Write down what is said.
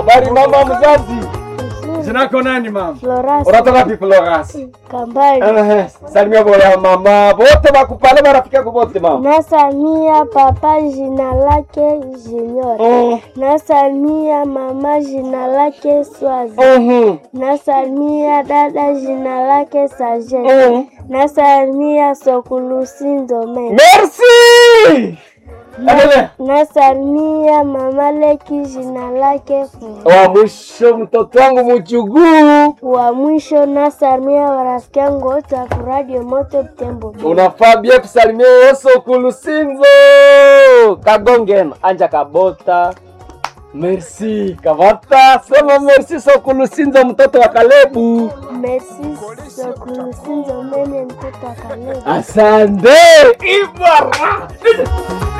Habari mama mzazi. Vizuri. Jina lako nani mama? Florence Unatoka wapi Florence? Kambali. Eh, salimia bora mama. Wote bakupale marafiki yako wote mama. Nasalimia papa jina lake Junior. Mm. Nasalimia mama jina lake Swazi. Mhm. Nasalimia dada jina lake Sajet. Mm. Nasalimia Sokulusi Ndome. Merci. Endelea. Nasalimia mama Leki jina lake Fu. Wa mwisho mtoto wangu mchuguu. Wa mwisho nasalimia warafiki yangu wote wa Radio Moto Butembo. Unafaa bia kusalimia Yesu kulusinzo. Kagongen anja kabota. Merci kabata. Sema merci Sokulusinzo mtoto wa Kalebu. Merci Sokulusi Ndome ni mtoto wa Kaleba. Asante. Ibara.